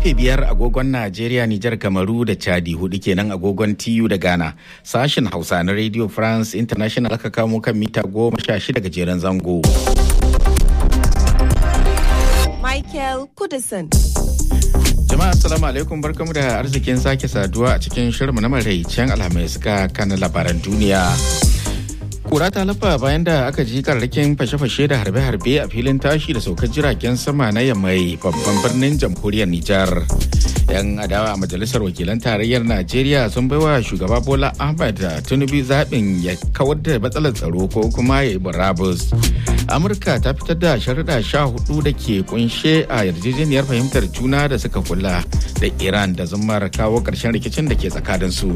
karfe biyar agogon Najeriya, Nijar, Kamaru da Chadi hudu kenan agogon TU da Ghana. Sashen Hausa na Radio France International aka kamo kan mita goma sha shida gajeren zango. Michael Kudison. Jama'a assalamu alaikum barkamu da arzikin sake saduwa a cikin shirinmu na maraicen alhamis ga kanan labaran duniya. Kura ta lafa bayan da aka ji karrakin fashe-fashe da harbe-harbe a filin tashi da saukar jiragen sama na yammai babban birnin jamhuriyar Nijar. 'Yan adawa a majalisar wakilan tarayyar Najeriya sun baiwa shugaba Bola Ahmed Tinubu zaɓin ya kawar da matsalar tsaro ko kuma ya yi burabus. Amurka ta fitar da sharuɗa sha hudu da ke kunshe a yarjejeniyar fahimtar juna da suka kula da Iran da zumar kawo ƙarshen rikicin da ke tsakaninsu.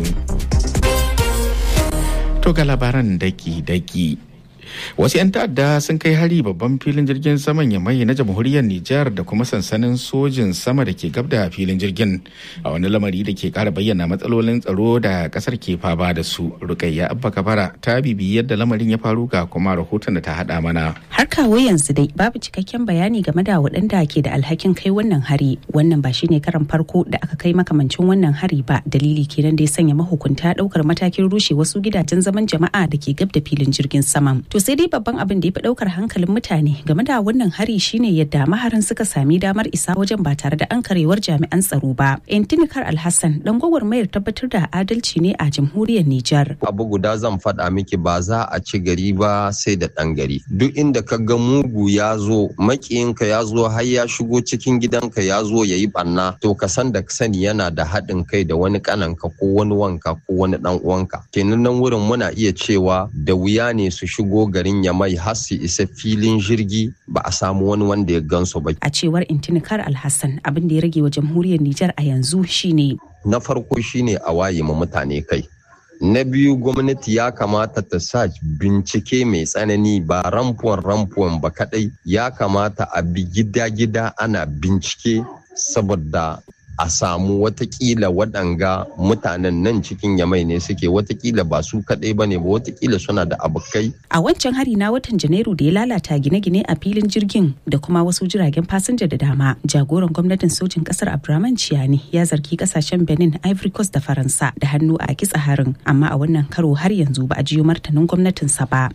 To ga labaran daki-daki. Wasu 'yan ta'adda sun kai hari babban filin jirgin saman yamai na jamhuriyar Nijar da kuma sansanin sojin sama da ke gab da filin jirgin a wani lamari da ke kara bayyana matsalolin tsaro da kasar ke fama da su. Rukayya Abba Kabara ta bibi yadda lamarin ya faru ga kuma rahoton da ta hada mana. Har kawo yanzu dai babu cikakken bayani game da waɗanda ke da alhakin kai wannan hari. Wannan ba shine karan farko da aka kai makamancin wannan hari ba dalili kenan da ya sanya mahukunta ɗaukar matakin rushe wasu gidajen zaman jama'a da ke gab da filin jirgin saman. To sai dai babban abin da ya fi daukar hankalin mutane game da wannan hari shine yadda maharin suka sami damar isa wajen ba tare da an karewar jami'an tsaro ba. Intinikar Alhassan dan gwagwarmayar tabbatar da adalci ne a jamhuriyar Nijar. Abu guda zan faɗa miki ba za a ci gari ba sai da ɗan gari. Duk inda ka ga mugu ya zo makiyinka ya zo har ya shigo cikin gidanka ya zo ya yi ɓanna to ka san da sani yana da haɗin kai da wani ƙananka ko wani wanka ko wani ɗan uwanka. Kenan nan wurin muna iya cewa da wuya ne su shigo garin ya mai har su isa filin jirgi ba a samu wani wanda ya gansu ba. A cewar Intinikar Alhassan abin da ya rage wa jamhuriyar Nijar a yanzu shine. Na farko shine a waye ma mutane kai. Na biyu gwamnati ya kamata ta sa bincike mai tsanani ba ramfuwan ramfuwan ba kadai ya kamata a bi gida-gida ana bincike saboda a samu watakila waɗanga mutanen nan cikin yamai ne suke watakila ba su kaɗai ba ne ba watakila suna da abokai. A wancan hari na watan Janairu da ya lalata gine-gine a filin jirgin da kuma wasu jiragen fasinja da dama. Jagoran gwamnatin sojin ƙasar Abdurrahman Ciyani ya zargi ƙasashen Benin, Ivory Coast da Faransa da hannu a kitsa harin, amma a wannan karo har yanzu ba a jiyo martanin gwamnatinsa ba.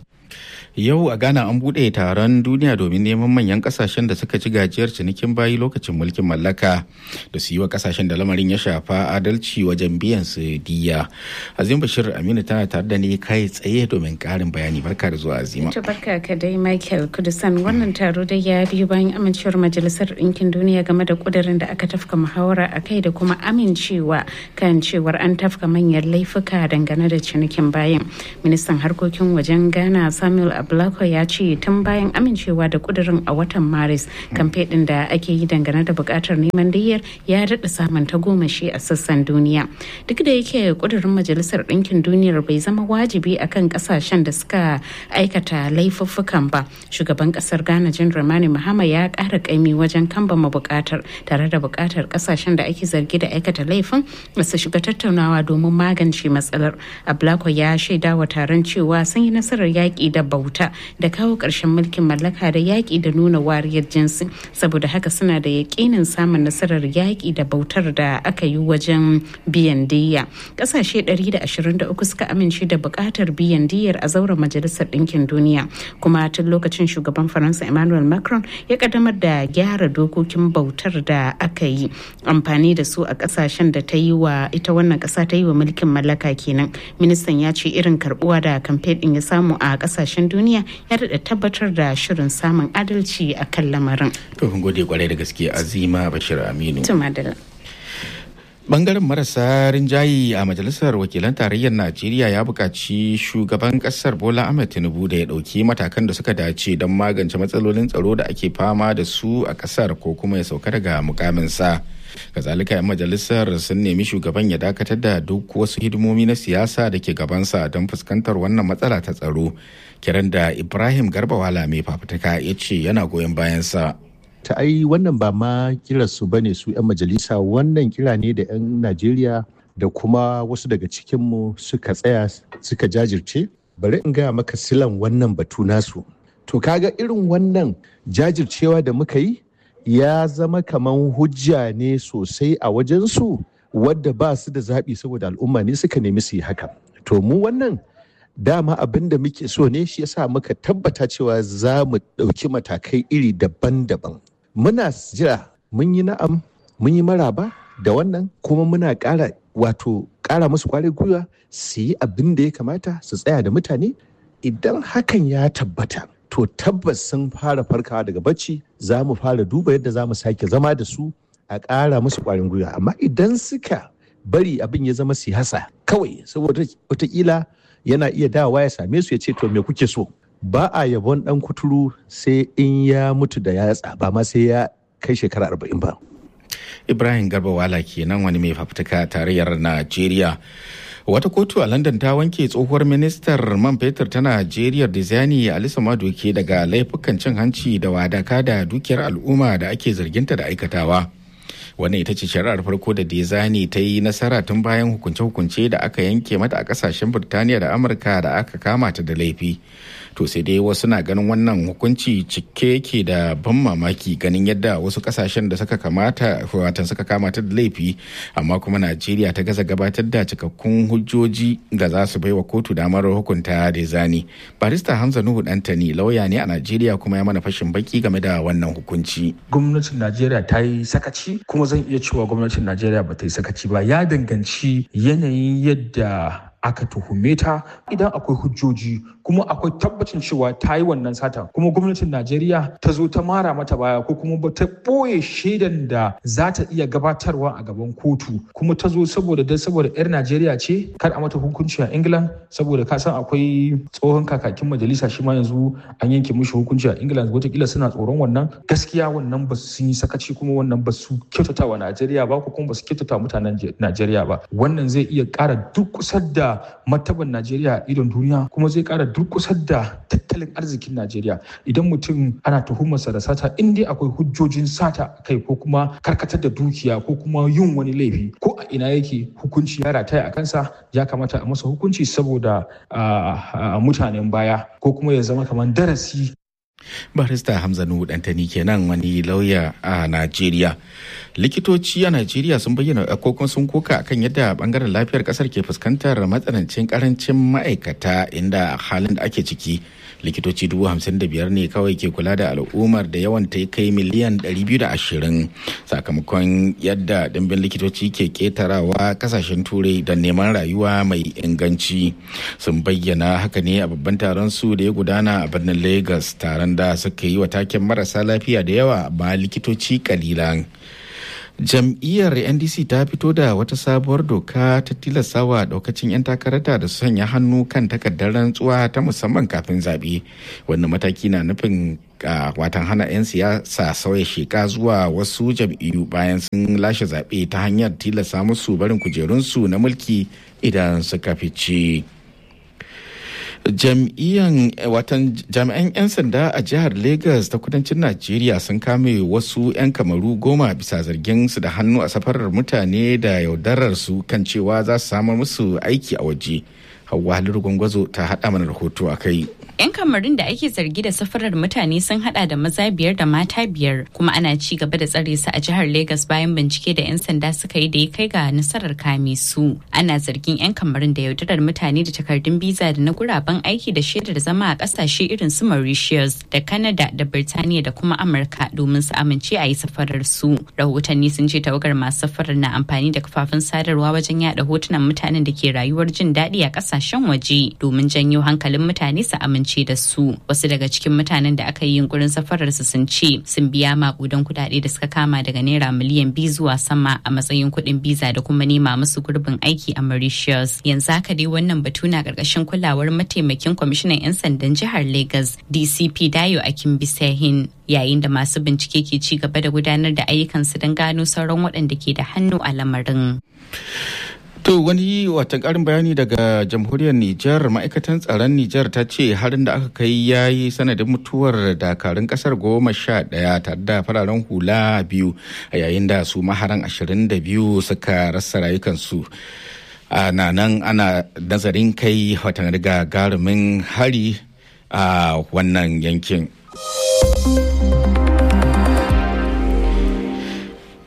Yau a Ghana an buɗe taron duniya domin neman manyan kasashen da suka ci gajiyar cinikin bayi lokacin mulkin mallaka da su yi wa kasashen da lamarin ya shafa adalci wajen biyan su diya. Azim Bashir Aminu tana tare da ni kai tsaye domin ƙarin bayani barka da zuwa Azima. Ita barka ka dai Michael Kudusan wannan taro dai ya biyu bayan amincewar Majalisar Ɗinkin Duniya game da ƙudurin da aka tafka muhawara a kai da kuma amincewa kan cewar an tafka manyan laifuka dangane da cinikin bayan. Ministan harkokin wajen Ghana Samuel Ablako ya ce tun bayan amincewa da kudirin a watan Maris kamfe din da ake yi dangane da bukatar neman diyyar ya daɗa samun tagomashi a sassan duniya. Duk da yake kudirin Majalisar Ɗinkin Duniyar bai zama wajibi akan ƙasashen da suka aikata laifuffukan ba. Shugaban ƙasar Ghana John Dramani Mahama ya ƙara ƙaimi wajen kambama bukatar tare da bukatar ƙasashen da ake zargi da aikata laifin da su shiga tattaunawa domin magance matsalar. Ablako ya shaida wa taron cewa sun yi nasarar yaƙi da bauta da kawo ƙarshen mulkin mallaka da yaƙi da nuna wariyar jinsi saboda haka suna da yaƙinin samun nasarar yaƙi da bautar da aka yi wajen biyan diyya ƙasashe 123 suka amince da buƙatar biyan diyyar a zauren majalisar ɗinkin duniya kuma tun lokacin shugaban faransa emmanuel macron ya kaddamar da gyara dokokin bautar da aka yi amfani da su a ƙasashen da ta yi wa ita wannan ƙasa ta yi wa mulkin mallaka kenan ministan ya ce irin karbuwa da kamfe ɗin ya samu a ƙasashen duniya ya daɗa tabbatar da shirin samun adalci a kan lamarin. To gode kwarai da gaske Azima Bashir Aminu. Tumadala. Bangaren marasa rinjayi a Majalisar Wakilan Tarayyar Najeriya ya buƙaci shugaban ƙasar Bola Ahmed Tinubu da ya ɗauki matakan da suka dace don magance matsalolin tsaro da ake fama da su a ƙasar ko kuma ya sauka daga mukaminsa. kazalika 'yan majalisar sun nemi shugaban ya dakatar da duk wasu hidimomi na siyasa da ke gabansa don fuskantar wannan matsala ta tsaro kiran da ibrahim garbawala mai fafutuka ya ce yana goyon bayansa ta ai wannan ba ma kiransu ba ne su 'yan majalisa wannan kira ne da 'yan najeriya da kuma wasu daga cikinmu suka tsaya suka jajirce bari in gaya maka silan wannan batu nasu to kaga irin wannan jajircewa da muka yi ya zama kaman hujja ne sosai a wajensu wadda ba su da zaɓi saboda al'umma ne suka nemi su yi haka to mu wannan dama abin da muke so ne shi yasa muka tabbata cewa za mu ɗauki matakai iri daban-daban muna jira mun yi na'am mun yi maraba da wannan kuma muna ƙara wato ƙara musu kwarin gwiwa su yi abin da ya kamata su tsaya da mutane idan hakan ya tabbata to tabbas sun fara farkawa daga bacci za mu fara duba yadda za mu sake zama da su a ƙara musu kwarin gwiwa amma idan suka bari abin ya zama siyasa kawai saboda wataƙila yana iya dawa ya same su ya ce to me kuke so ba a yabon ɗan kuturu sai in ya mutu da yatsa ba ma sai ya kai shekara arba'in ba ibrahim garba wala kenan wani mai fafutuka tarayyar najeriya wata kotu a london ta wanke tsohuwar ministar man fetur ta najeriya dizani alisa madoke daga laifukan cin hanci da wadaka da dukiyar al'umma da ake zarginta da aikatawa wannan ita ce shari'ar farko da dizani ta yi nasara tun bayan hukunce-hukunce da aka yanke mata a kasashen birtaniya da amurka da aka kama ta da laifi to sai dai wasu na ganin wannan hukunci cike yake da ban mamaki ganin yadda wasu kasashen da suka kamata watan suka kamata da laifi amma kuma najeriya ta gaza gabatar da cikakkun hujjoji da za su baiwa kotu damar hukunta da zani barista hamza nuhu dantani lauya ne a najeriya kuma ya mana fashin baki game da wannan hukunci gwamnatin najeriya ta yi sakaci kuma zan iya cewa gwamnatin najeriya ba ta yi sakaci ba ya danganci yanayin yadda aka tuhume ta idan akwai hujjoji kuma akwai tabbacin cewa ta yi wannan sata kuma gwamnatin najeriya ta zo ta mara mata baya ko kuma ta ɓoye shaidan da za ta iya gabatarwa a gaban kotu kuma ta zo saboda dan saboda yar najeriya ce kar a mata hukunci a england saboda ka san akwai tsohon kakakin majalisa shi ma yanzu an yanke mishi hukunci a england wataƙila suna tsoron wannan gaskiya wannan ba su yi sakaci kuma wannan ba su kyautata wa najeriya ba ko kuma ba su kyautata mutanen najeriya ba wannan zai iya ƙara duk kusa da martaban Najeriya a idon duniya kuma zai kara durkusar da tattalin arzikin Najeriya idan mutum ana tuhumarsa da sata in dai akwai hujjojin sata kai ko kuma karkatar da dukiya ko kuma yin wani laifi ko a ina yake hukunci ya rataya a kansa ya kamata a masa hukunci saboda mutanen baya ko kuma ya zama kamar darasi barista hamza nuhu dantani kenan wani lauya a najeriya likitoci a najeriya sun bayyana kokon sun koka akan yadda bangaren lafiyar kasar ke fuskantar matsanancin karancin ma'aikata inda halin da ake ciki likitoci dubu hamsin da biyar ne kawai ke kula da al'ummar da yawan ta kai miliyan ɗari biyu da ashirin sakamakon yadda dimbin likitoci ke ketarawa kasashen turai da neman rayuwa mai inganci sun bayyana haka ne a babban taron su da ya gudana a birnin lagos taron da suka yi wa taken marasa lafiya da yawa ba likitoci kalilan jam'iyyar ndc ta fito da wata sabuwar doka ta tilastawa daukacin 'yan takarata da su sanya hannu kan takardar rantsuwa ta musamman kafin zaɓe wannan mataki na nufin a watan hana 'yan siyasa sauya sheka zuwa wasu jam'iyyu bayan sun lashe zaɓe ta hanyar tilasta musu barin kujerunsu na mulki idan suka fice. jam'iyyan watan jami'an 'yan sanda a jihar lagos ta kudancin najeriya sun kame wasu 'yan kamaru goma bisa zargin su da hannu a safarar mutane da yaudarar su kan cewa za su samar musu aiki a waje hawa haliru gwangwazo ta haɗa mana rahoto a kai 'Yan kamarin da ake zargi da safarar mutane sun hada da maza biyar da mata biyar kuma ana ci gaba da tsare su a jihar Legas bayan bincike da 'yan sanda suka yi da ya kai ga nasarar kame su. Ana zargin 'yan kamarin da yaudarar mutane da takardun biza da na guraben aiki da shaidar zama a kasashe irin su Mauritius da Canada da Birtaniya da kuma Amurka domin su amince a yi safarar su. Rahotanni sun ce tawagar masu safarar na amfani da kafafen sadarwa wajen yada hotunan mutanen da ke rayuwar jin daɗi a kasashen waje domin janyo hankalin mutane su amince amince da su wasu daga cikin mutanen da aka yi yunkurin safarar su sun ce sun biya makudan kudade da suka kama daga naira miliyan biyu zuwa sama a matsayin kuɗin biza da kuma nema musu gurbin aiki a Mauritius yanzu haka dai wannan batu na karkashin kulawar mataimakin kwamishinan 'yan sandan jihar Lagos DCP Dayo Akin Bisahin yayin da masu bincike ke ci gaba da gudanar da ayyukansu don gano sauran waɗanda ke da hannu a lamarin. To wani watan karin bayani daga jamhuriyar Nijar ma'aikatan tsaron Nijar ta ce harin da aka kai ya yi sanadin mutuwar dakarun kasar goma sha ɗaya tare da fararen hula biyu a yayin da su maharan ashirin da biyu suka rasa rayukansu. ana nan ana nazarin kai watan riga garumin hari a wannan yankin.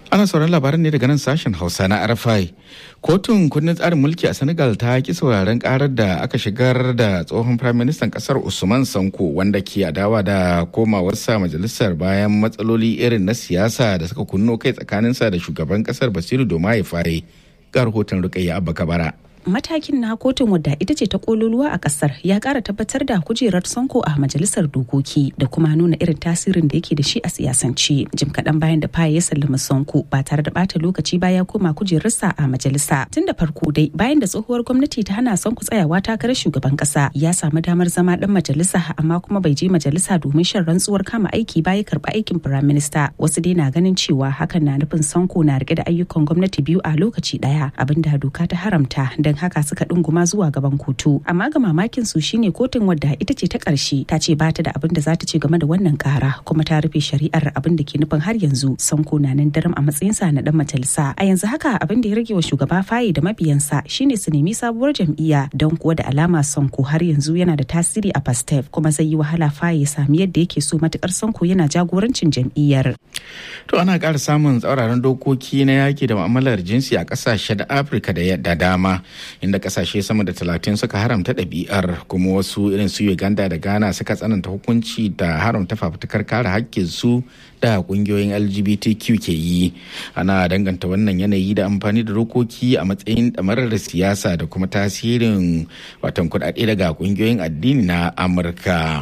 ana sauran labaran ne daga nan sashen hausa na rfi kotun kundin tsarin mulki a senegal ta ki sauraren karar da aka shigar da tsohon firaministan kasar usman sanko wanda ke adawa da komawarsa majalisar bayan matsaloli irin na siyasa da suka kunno kai tsakaninsa da shugaban kasar basiru domaye faye ga rahoton rukayya abba kabara matakin na kotun wadda ita ce ta kololuwa a kasar ya kara tabbatar da kujerar sonko a majalisar dokoki da kuma nuna irin tasirin da yake da shi a siyasance jim kaɗan bayan da faye ya sallama sonko ba tare da bata lokaci baya koma kujerarsa a majalisa tun da farko dai bayan da tsohuwar gwamnati ta hana sonko tsayawa takarar shugaban kasa ya samu damar zama dan majalisa amma kuma bai je majalisa domin shan rantsuwar kama aiki baya karba aikin firaminista wasu dai na ganin cewa hakan na nufin sonko na rike da ayyukan gwamnati biyu a lokaci daya abinda doka ta haramta don haka suka ɗunguma zuwa gaban kotu amma ga mamakin su shine kotun wadda ita ce ta ƙarshe ta ce ba ta da abin da za ta ce game da wannan ƙara kuma ta rufe shari'ar abin da ke nufin har yanzu sanko na nan daram a matsayinsa na dan majalisa a yanzu haka abin da ya rage wa shugaba faye da mabiyansa shine su nemi sabuwar jam'iyya don kuwa da alama sanko har yanzu yana da tasiri a pastef kuma zai yi wahala faye ya sami yadda yake so matukar sanko yana jagorancin jam'iyyar to ana ƙara samun tsauraran dokoki na yaki da mu'amalar jinsi a ƙasashe da afirka da dama inda kasashe sama da talatin suka haramta ɗabi'ar kuma wasu irin su uganda da ghana suka tsananta hukunci da haramta fafutukar kare haƙƙin su da ƙungiyoyin lgbtq ke yi ana danganta wannan yanayi da amfani da dokoki a matsayin ɗamarar siyasa da kuma tasirin watan kuɗaɗe daga ƙungiyoyin addini na amurka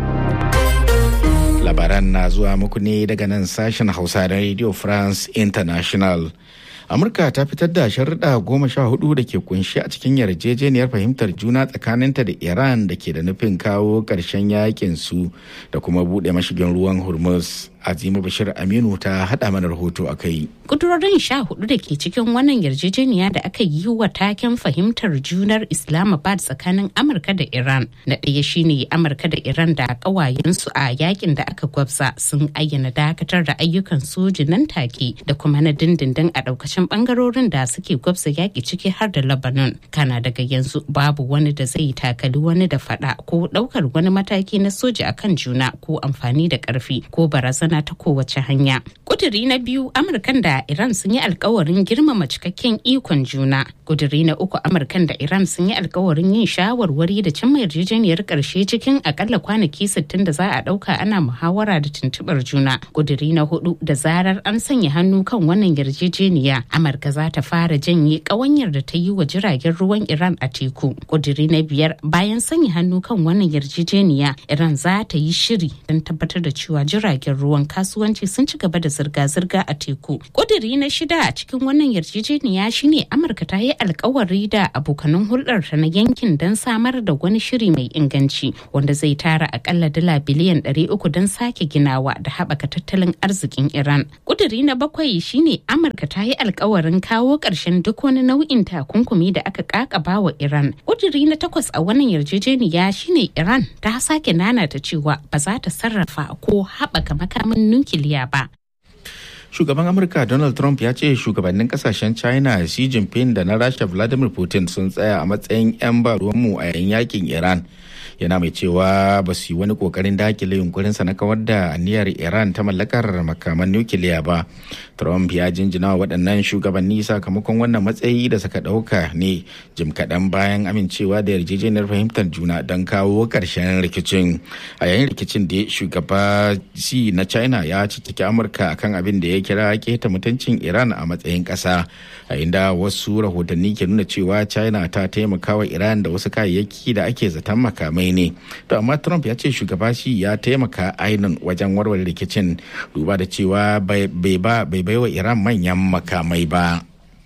labaran na zuwa muku ne daga nan sashen hausa da radio france international amurka ta fitar da sharuɗa goma sha hudu da ke kunshi a cikin yarjejeniyar fahimtar juna tsakaninta da iran da ke da nufin kawo ƙarshen yakin su da kuma buɗe mashigin ruwan hormuz azima bashir aminu ta haɗa mana rahoto a kai kudurorin sha hudu da ke cikin wannan yarjejeniya da aka yi wa taken fahimtar junar islamabad tsakanin amurka da iran na ɗaya shine amurka da iran da ƙawayensu a yakin da aka gwabza sun ayyana dakatar da ayyukan soji nan take da kuma na dindindin a ɗaukacin ɓangarorin da suke gwabza yaƙi ciki har da lebanon kana daga yanzu babu wani da zai takali wani da faɗa ko ɗaukar wani mataki na soji akan juna ko amfani da ƙarfi ko barazana ta kowace hanya kuduri na biyu amurkan da iran sun yi alkawarin girmama cikakken ikon juna kuduri na uku amurkan da iran sun yi alkawarin yin shawarwari da cimma yarjejeniyar karshe cikin akalla kwanaki 60 da za a dauka ana muhawara da tuntubar juna kuduri na hudu da zarar an sanya hannu kan wannan yarjejeniya amurka za ta fara janye kawanyar da ta yi wa jiragen ruwan iran a teku kuduri na biyar bayan sanya hannu kan wannan yarjejeniya iran za ta yi shiri don tabbatar da cewa jiragen ruwan kasuwanci sun ci gaba da zirga-zirga a teku. Kuduri na shida a cikin wannan yarjejeniya shine Amurka ta yi alkawari da abokanan hulɗarta na yankin don samar da wani shiri mai inganci wanda zai tara akalla dala biliyan 300 don sake ginawa da haɓaka tattalin arzikin Iran. Kuduri na bakwai shine Amurka ta yi alkawarin kawo ƙarshen duk wani nau'in takunkumi da aka kakaba wa Iran. Kuduri na takwas a wannan yarjejeniya shine Iran ta sake nanata cewa ba za ta sarrafa ko haɓaka makamin nukiliya ba. Shugaban Amurka Donald Trump ya ce shugabannin kasashen China Xi Jinping da na Rasha Vladimir Putin sun tsaya a matsayin 'yan ba ruwanmu a yayin yakin Iran. Yana mai cewa ba su yi wani kokarin dakile yunkurinsa na kawar da aniyar Iran ta mallakar makaman nukiliya ba. Trump ya jinjina waɗannan shugabanni sakamakon wannan matsayi da suka ɗauka ne jim kaɗan bayan amincewa da yarjejeniyar fahimtar juna don kawo ƙarshen rikicin. A yayin rikicin da shugaba Xi na China ya cikiki Amurka akan abin da ya kira keta mutuncin Iran a matsayin ƙasa. A inda wasu rahotanni ke nuna cewa China ta taimaka wa Iran da wasu kayayyaki da ake zaton makamai ne. To amma Trump ya ce shugaba Xi ya taimaka ainihin wajen warware rikicin duba da cewa bai ba bai baiwa Iran manyan makamai ba.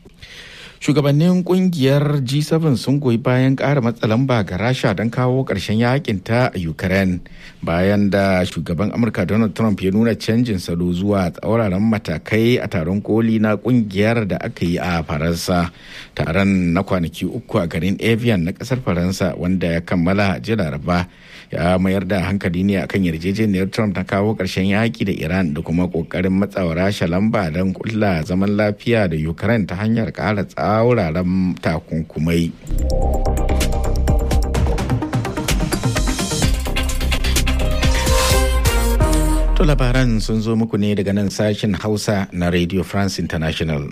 Shugabannin kungiyar G7 sun goyi bayan ƙara matsa lamba ga Rasha don kawo ƙarshen yakin ta a Ukraine bayan da shugaban Amurka Donald Trump ya nuna canjin salo zuwa tsauraran matakai a taron koli na kungiyar da aka yi a Faransa. Taron na kwanaki uku a garin Evian na ƙasar Faransa wanda ya kammala jiya Laraba ya mayar da hankali ne akan yarjejeniyar Trump na kawo ƙarshen yaƙi da Iran da kuma ƙoƙarin matsawa Rasha lamba don kulla zaman lafiya da Ukraine ta hanyar ƙara tsauraran takunkumai. To To labaran sun zo muku ne daga nan sashen Hausa na Radio France International.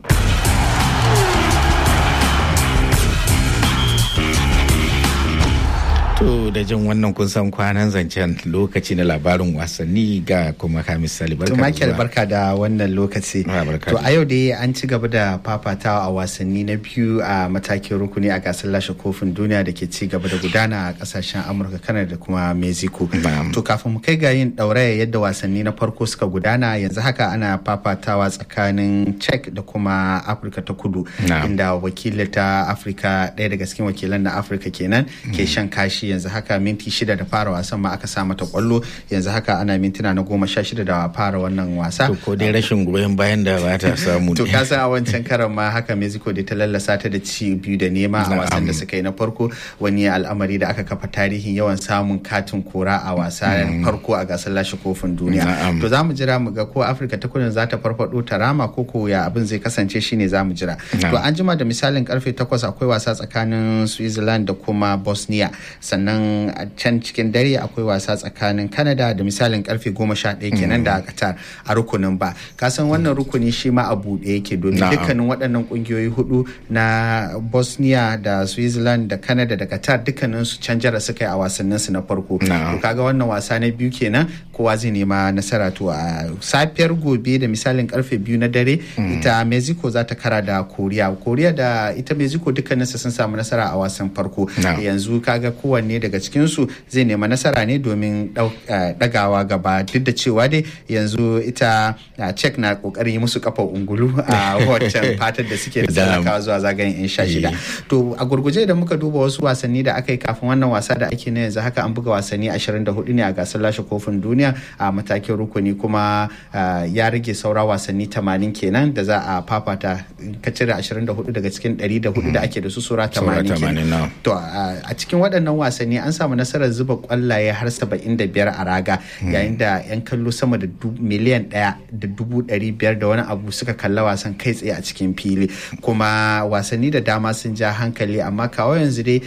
To da jin wannan kun san kwanan zancen lokaci na labarin wasanni ga kuma Hamis Sali barka To Michael barka da wannan lokaci. To a yau dai an ci gaba da fafatawa a wasanni na biyu a matakin rukuni a gasar lashe kofin duniya da ke ci gaba da gudana a kasashen Amurka, Canada da kuma Mexico. To kafin mu kai ga yin ɗauraya yadda wasanni na farko suka gudana yanzu haka ana fafatawa tsakanin Czech da kuma Afirka ta Kudu. Inda wakilin ta Afirka ɗaya daga cikin wakilan na Afirka kenan ke shan kashi yanzu haka minti shida da fara wasan ma aka sa mata kwallo yanzu haka ana mintuna na goma sha shida da fara wannan wasa to ko dai rashin goyon bayan da ba ta samu to ka san a wancan karan ma haka mexico da ta lallasa ta da ci biyu da nema a wasan da suka yi na farko wani al'amari da aka kafa tarihin yawan samun katin kora a wasa farko a gasar lashe kofin duniya to za mu jira mu ga ko afirka ta kudu za ta farfado ta rama ko ko ya abin zai kasance shine za mu jira to an jima da misalin karfe takwas akwai wasa tsakanin switzerland da kuma bosnia sannan a can cikin dare akwai wasa tsakanin canada da misalin karfe goma sha ɗaya kenan da qatar a rukunin ba kasan wannan rukuni shi ma a buɗe yake domin dukkanin waɗannan ƙungiyoyi hudu na bosnia da switzerland da canada da qatar dukkanin su canjara suka yi a wasannin su na farko to kaga wannan wasa na biyu kenan kowa zai nema nasara to a safiyar gobe da misalin karfe biyu na dare ita mexico za ta kara da koriya koriya da ita mexico dukkanin su sun samu nasara a wasan farko yanzu kaga kowanne daga cikinsu zai nema nasara ne domin dagawa gaba duk da cewa dai yanzu ita cek na kokarin yi musu kafa ungulu a wancan fatar da suke da tsallakawa zuwa zagayen yan sha shida to a gurguje da muka duba wasu wasanni da aka yi kafin wannan wasa da ake na yanzu haka an buga wasanni 24 ne a gasar lashe kofin duniya a matakin rukuni kuma ya rage saura wasanni 80 kenan da za a fafata ka cire 24 daga cikin 104 da ake da su sura 80 kenan to a cikin waɗannan wasanni an samu nasarar zuba kwallaye har 75 a raga yayin da 'yan kallo sama da miliyan ɗaya da dubu ɗari biyar da wani abu suka kalla wasan kai tsaye a cikin fili kuma wasanni da dama sun ja hankali amma kawo yanzu dai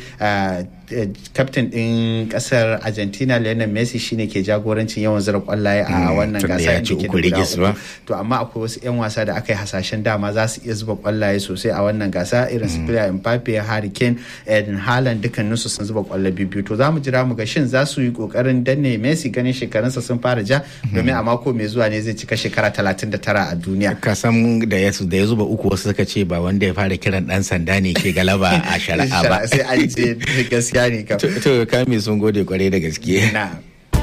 kaftin ɗin ƙasar argentina lionel messi shine ke jagorancin yawan zira kwallaye a wannan gasa da to amma akwai wasu 'yan wasa da aka yi hasashen dama za su iya zuba kwallaye sosai a wannan gasa irin su Kylian Mbappe Harry Kane Eden Haaland dukkaninsu sun zuba kwallo biyu to za mu jira mu ga shin za su yi kokarin danne Messi ganin shekarunsa sun fara ja domin a mako mai zuwa ne zai cika shekara 39 a duniya kasan da ya da ya zuba uku wasu suka ce ba wanda ya fara kiran dan sanda ne ke galaba a shari'a ba sai an je gaskiya ne kam to kame sun gode kwarai da gaske na'am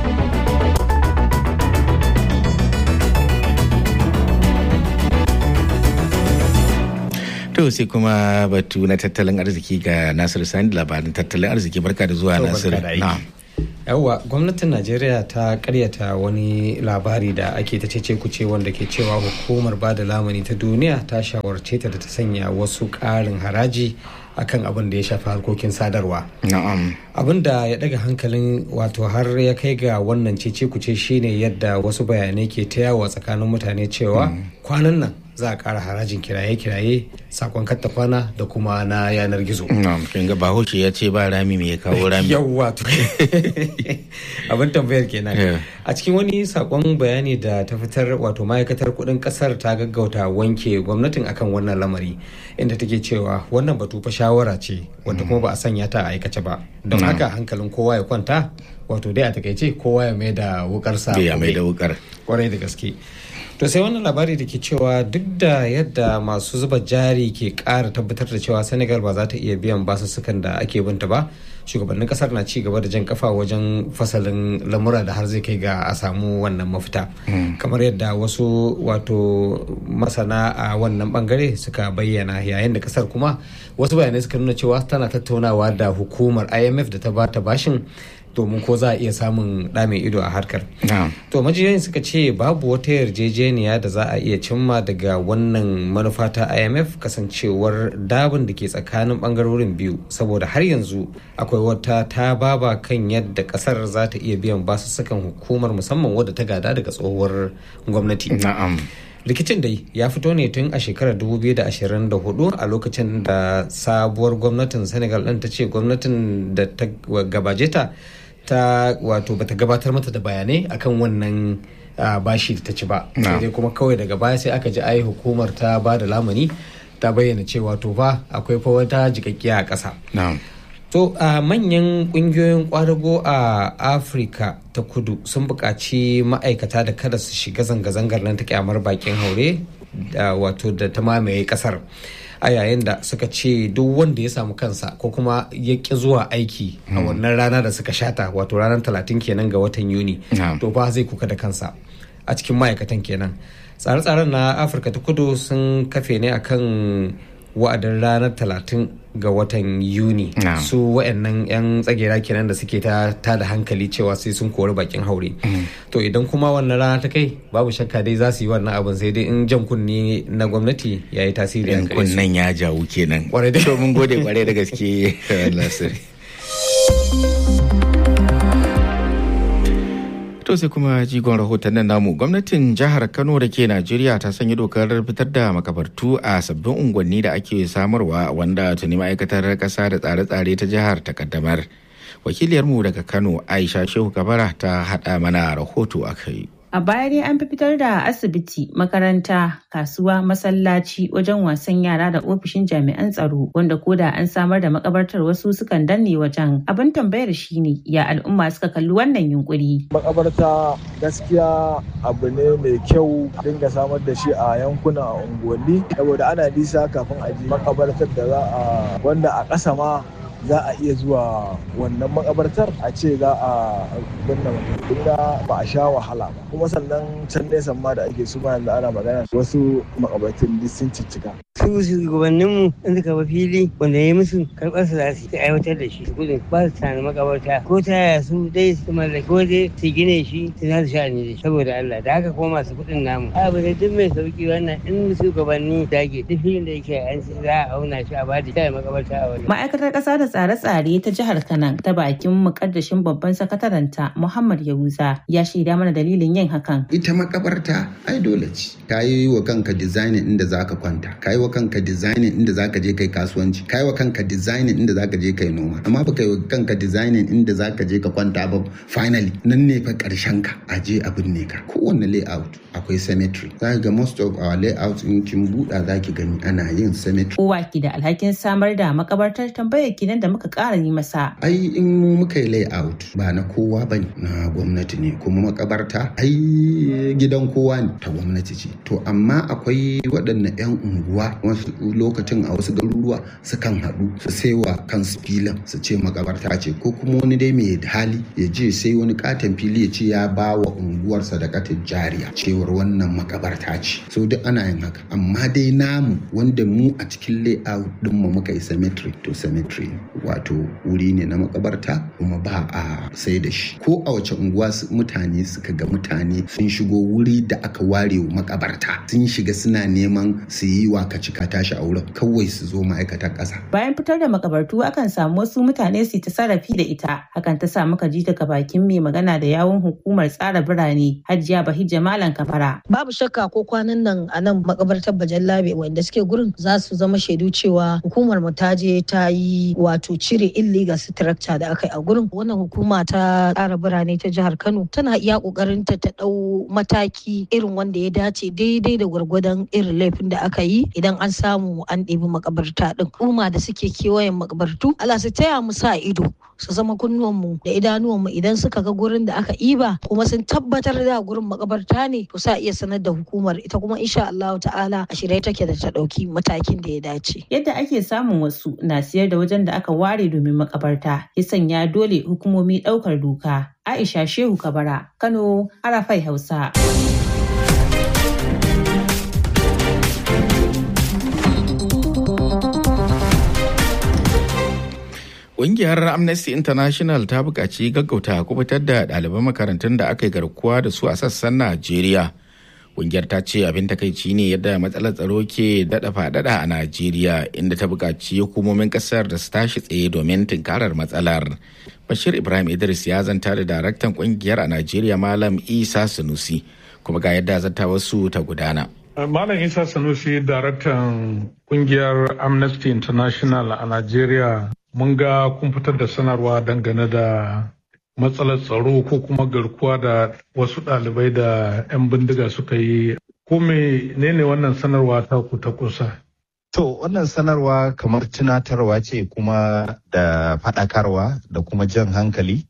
To sai kuma batu na tattalin arziki ga Nasiru Sani labarin tattalin arziki barka da zuwa Nasiru. yawwa gwamnatin najeriya ta karyata wani labari da ake ta cece kuce wanda ke cewa hukumar bada lamuni ta duniya ta shawarce ta da ta sanya wasu ƙarin haraji akan abin da ya shafi harkokin sadarwa abin da ya daga hankalin wato har ya kai ga wannan cece kuce shine yadda wasu bayanai ke ta yawo tsakanin mutane cewa kwanan nan za a ƙara harajin kiraye-kiraye sakon katta kwana da kuma na yanar gizo. kin ga bahaushe ya ce ba rami mai kawo rami. Yawwa abin tambayar kenan. A cikin wani sakon bayani da ta fitar wato ma'aikatar kuɗin ƙasar ta gaggauta wanke gwamnatin akan wannan lamari inda take cewa wannan batu fa shawara ce wanda kuma ba a sanya ta a aikace ba. Don haka hankalin kowa ya kwanta wato dai a takaice kowa ya mai da wukarsa. Ya mai da wukar. Kwarai da gaske. to sai wannan labari da ke cewa duk da yadda masu zuba jari ke ƙara tabbatar da cewa senegal ba za ta iya biyan basussukan da ake binta ba shugabannin kasar na ci gaba da jan kafa wajen fasalin lamura da har zai kai ga a samu wannan mafita kamar yadda wasu wato masana a wannan bangare suka bayyana yayin da kasar kuma wasu bayanai suka nuna cewa tana tattaunawa da hukumar imf da ta bata bashin domin ko za a iya samun ɗa mai ido a harkar. To majiyoyin suka ce babu wata yarjejeniya da za a iya cimma daga wannan manufa ta IMF kasancewar dabin da ke tsakanin bangarorin biyu saboda har yanzu akwai wata ta baba kan yadda kasar za ta iya biyan basussukan hukumar musamman wadda ta gada daga tsohuwar gwamnati. rikicin dai ya fito ne tun a shekarar 2024 a lokacin da sabuwar gwamnatin senegal ɗin ta ce gwamnatin da ta gabaje ta ta wato bata gabatar mata da bayanai akan wannan bashi ta ci ba sai dai kuma kawai daga baya sai aka ji ai hukumar ta ba da lamuni ta bayyana cewa to fa akwai fa wata jikakkiya a ƙasa To a uh, manyan kungiyoyin kwadago a Afirka ta kudu sun buƙaci ma'aikata da kada su shiga zanga-zangar nan ta kyamar bakin haure da wato da ta mamaye kasar. a yayin da suka ce duk wanda ya samu kansa ko kuma ya ƙi zuwa aiki a wannan rana da suka shata wato ranar talatin kenan ga watan yuni to ba zai kuka da kansa a cikin ma'aikatan kenan tsare-tsaren na afirka ta kudu sun kafe ne akan wa'adin ranar talatin ga watan yuni su wa'annan 'yan tsagera kenan da suke ta da hankali cewa sai sun kori bakin haure to idan kuma wannan rana ta kai babu shakka dai za su yi wannan abin sai dai in jan kunni na gwamnati ya yi tasiri a kunnen ya jawo kenan kwarai da mun gode kwarai da gaske nasiri To sai kuma jigon rahoton nan namu gwamnatin jihar Kano da ke Najeriya ta sanya dokar fitar da makabartu a sabbin unguwanni da ake samarwa wanda tuni ma'aikatar kasa da tsare-tsare ta jihar ta kaddamar. Wakiliyarmu daga Kano Aisha Shehu Kabara ta haɗa mana rahoto a kai. A baya dai an fi fitar da asibiti, makaranta, kasuwa, masallaci, wajen wasan yara da ofishin jami'an tsaro wanda koda an samar da makabartar wasu sukan danne wajen. Abin tambayar shine ya al'umma suka kalli wannan yunkuri. Makabarta gaskiya abu ne mai kyau dinga samar da shi a yankuna a unguwanni saboda ana nisa kafin a je makabartar da za a wanda a ƙasa ma za a iya zuwa wannan makabartar a ce za a binne mutum ba a sha wahala ba kuma sannan can nesa ma da ake su ma yanzu ana magana wasu makabartun duk sun ciccika su shugabanninmu in suka ba fili wanda ya musu karɓar su za su aiwatar da shi gudun ba su tana makabarta ko ta yaya su dai su mallaki ko dai su gine shi su za su sha ne saboda Allah da haka kuma masu kuɗin namu abu ne duk mai sauki wannan in shugabanni dage duk filin da yake an za a auna shi a bada shi makabarta a wani. Ma'aikatar ƙasa da tsare-tsare ta jihar Kanan ta bakin mukaddashin babban sakataranta Muhammad Yahuza ya shaida mana dalilin yin hakan. Ita makabarta ai dole ce. Ka yi wa kanka designing inda za ka kwanta. Ka yi wa kanka designing inda za ka je kai kasuwanci. Ka yi wa kanka designing inda za ka je kai noma. Amma ba ka yi wa kanka designing inda za ka je ka kwanta ba finally nan ne fa karshen ka a je a binne ka. Kowanne layout akwai cemetery. Za ga most of our layout in kin buɗa za ki gani ana yin cemetery. Kowa ki da alhakin samar da makabartar tambayar kinan da muka ƙara yi masa. Ai in mu muka yi layout ba na kowa bane na gwamnati ne kuma makabarta ai gidan kowa ne ta gwamnati ce. To amma akwai waɗanne 'yan unguwa wasu lokacin a wasu garuruwa sukan haɗu su saiwa kansu filin su ce makabarta ce ko kuma wani dai mai hali ya je sai wani katon fili ya ce ya ba wa unguwarsa da katin jariya cewar wannan makabarta ce. So duk ana yin haka amma dai namu wanda mu a cikin layout ɗinmu muka yi cemetery to cemetery wato wuri ne na makabarta kuma ba a sai da shi ko a wace unguwa mutane suka ga mutane sun shigo wuri da aka ware wa makabarta sun shiga suna neman su yi wa ka tashi a wurin kawai su zo ma'aikatan ƙasa. bayan fitar da makabartu akan samu wasu mutane su ta sarrafi da ita hakan ta sa muka ji daga bakin mai magana da yawun hukumar tsara birane hajiya bahijja malam kafara. babu shakka ko kwanan nan a nan makabartar bajallabe wanda suke gurin za su zama shaidu cewa hukumar mu ta je ta yi wato cire illegal structure da aka yi a gurin wannan hukuma ta tsara birane ta jihar kano tana iya kokarin ta ta dau mataki irin wanda ya dace daidai da gwargwadon irin laifin da aka yi idan an samu an ɗebi makabarta din umma da suke kewayen makabartu Allah su taya mu sa ido su zama kunnuwanmu da idanuwanmu idan suka ga gurin da aka iba kuma sun tabbatar da gurin makabarta ne to sa iya sanar da hukumar ita kuma insha Allah ta'ala a shirye take da ta dauki matakin da ya dace yadda ake samun wasu na siyar da wajen da aka ware domin makabarta ya sanya dole hukumomi daukar doka Aisha Shehu Kabara Kano Arafai Hausa Ƙungiyar Amnesty International ta buƙaci gaggauta kubutar da ɗaliban makarantun da aka yi garkuwa da su a sassan Najeriya. Ƙungiyar ta ce abin takaici ne yadda matsalar tsaro ke daɗa faɗaɗa a Najeriya inda ta buƙaci hukumomin ƙasar da su tashi tsaye domin tunkarar matsalar. Bashir Ibrahim Idris ya zanta da daraktan ƙungiyar a Najeriya Malam Isa Sanusi kuma ga yadda zata wasu ta gudana. Malam Isa Sanusi daraktan ƙungiyar Amnesty International a Najeriya mun ga kun fitar da sanarwa dangane da matsalar tsaro ko kuma garkuwa da wasu ɗalibai da 'yan bindiga suka yi ko menene wannan sanarwa ta ku ta kusa To wannan sanarwa kamar tunatarwa ce kuma da faɗakarwa da kuma jan hankali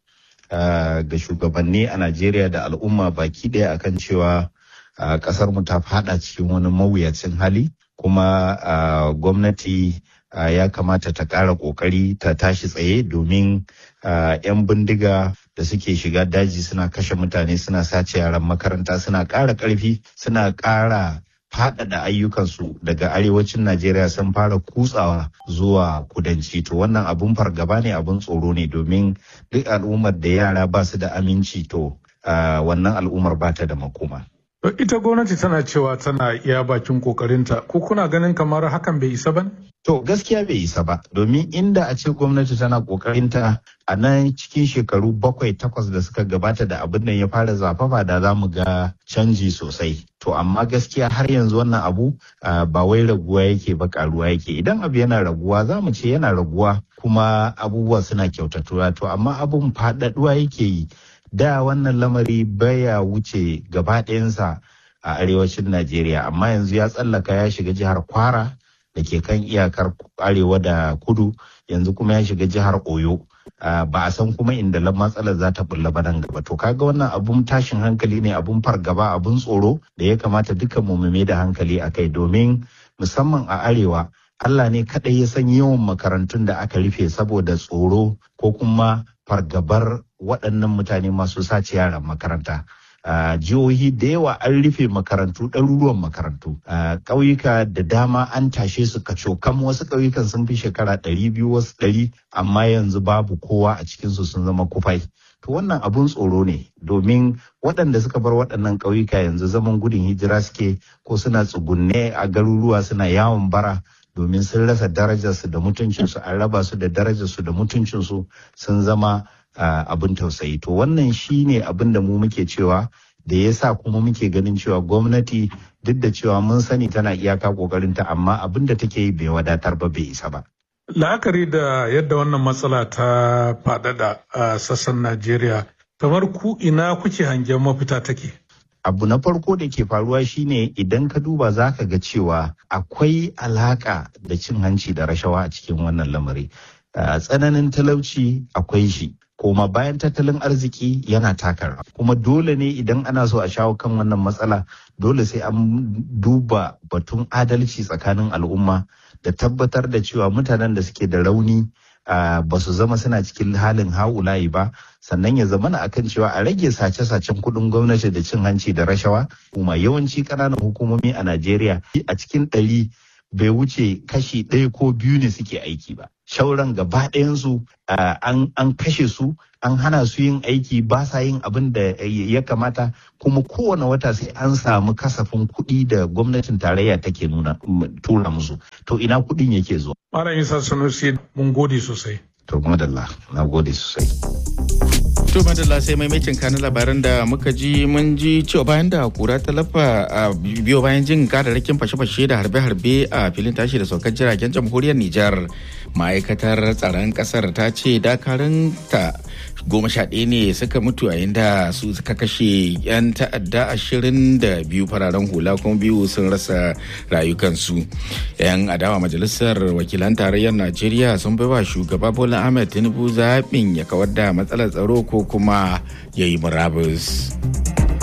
uh, ga shugabanni a Najeriya da al'umma baki ɗaya akan cewa uh, ƙasar mu ta faɗa cikin wani mawuyacin hali kuma uh, gwamnati ya kamata ta ƙara ƙoƙari ta tashi tsaye domin 'yan bindiga da suke shiga daji suna kashe mutane suna sace yaran makaranta suna ƙara ƙarfi suna ƙara faɗaɗa ayyukansu daga arewacin Najeriya sun fara kutsawa zuwa kudanci to wannan abun fargaba ne abun tsoro ne domin duk al'ummar da yara ba su da aminci to wannan al'ummar ba ta da makoma. Ita gwamnati tana cewa tana iya bakin kokarinta ko kuna ganin kamar hakan bai isa ba? To gaskiya bai isa ba domin inda a ce gwamnati tana kokarinta a nan cikin shekaru bakwai takwas da suka gabata da abin nan ya fara zafafa da za mu ga canji sosai. To amma gaskiya har yanzu wannan abu ba wai raguwa yake ba karuwa yake idan abu yana raguwa za mu ce yana raguwa kuma abubuwa suna kyautatuwa to amma abun faɗaɗuwa yake yi. da wannan lamari baya wuce gaba ɗayansa a arewacin Najeriya amma yanzu ya tsallaka ya shiga jihar Kwara da ke kan iyakar arewa da kudu yanzu kuma ya shiga jihar Oyo ba a san kuma inda matsalar za ta bulla ba nan gaba to kaga wannan abun tashin hankali ne abun fargaba abun tsoro da ya kamata duka mu mai da hankali a kai domin musamman a arewa Allah ne kaɗai ya san yawan makarantun da aka rufe saboda tsoro ko kuma fargabar waɗannan mutane masu sace yaran makaranta. jihohi da yawa an rufe makarantu ɗaruruwan makarantu ƙauyuka da dama an tashe su kam wasu ƙauyukan sun fi shekara ɗari biyu wasu ɗari amma yanzu babu kowa a cikinsu sun zama kufai to wannan abun tsoro ne domin waɗanda suka bar waɗannan ƙauyuka yanzu zaman gudun hijira suke ko suna tsugunne a garuruwa suna yawon bara domin sun rasa darajarsu da mutuncinsu an raba su da darajarsu da mutuncinsu sun zama abin tausayi to wannan shi ne abin da mu muke cewa da ya sa kuma muke ganin cewa gwamnati duk da cewa mun sani tana iyaka kokarinta amma abin da take yi bai wadatar ba bai isa ba la'akari da yadda wannan matsala ta faɗaɗa a sassan najeriya kamar ku ina kuke hangen mafita take abu na farko da ke faruwa shine idan ka duba za ka ga cewa akwai alaka da cin hanci da rashawa a cikin wannan lamari tsananin talauci akwai shi koma bayan tattalin arziki yana taka kuma dole ne idan ana so a shawo kan wannan matsala dole sai an duba batun adalci tsakanin al'umma da tabbatar da cewa mutanen da suke da rauni ba su zama suna cikin halin haulayi ba sannan ya zamana akan cewa a rage sace-sacen kuɗin gwamnati da cin hanci da rashawa kuma yawanci ƙananan hukumomi a najeriya a cikin ɗari bai wuce kashi ɗaya ko biyu ne suke aiki ba shauran gaba ɗayansu an kashe su an hana su yin aiki ba sa yin abin da ya kamata kuma kowane wata sai an samu kasafin kuɗi da gwamnatin tarayya take nuna tura musu to ina kuɗin yake zuwa Malam Isa Sanusi mun gode sosai. To madalla na gode sosai. To madalla sai maimacin kanin labaran da muka ji mun ji cewa bayan da kura ta lafa a biyo bayan jin kararrakin fashe-fashe da harbe-harbe a filin tashi da saukar jiragen jamhuriyar Nijar. Ma'aikatar tsaron kasar ta ce dakarun ta goma sha ɗaya ne suka mutu a da su suka kashe 'yan ta'adda ashirin da biyu fararen hula kuma biyu sun rasa rayukansu. 'Yan adawa majalisar wakilan tarayyar Najeriya sun baiwa shugaba Bola Ahmed Tinubu zaɓin ya kawar da matsalar tsaro ko kuma ya yi murabus.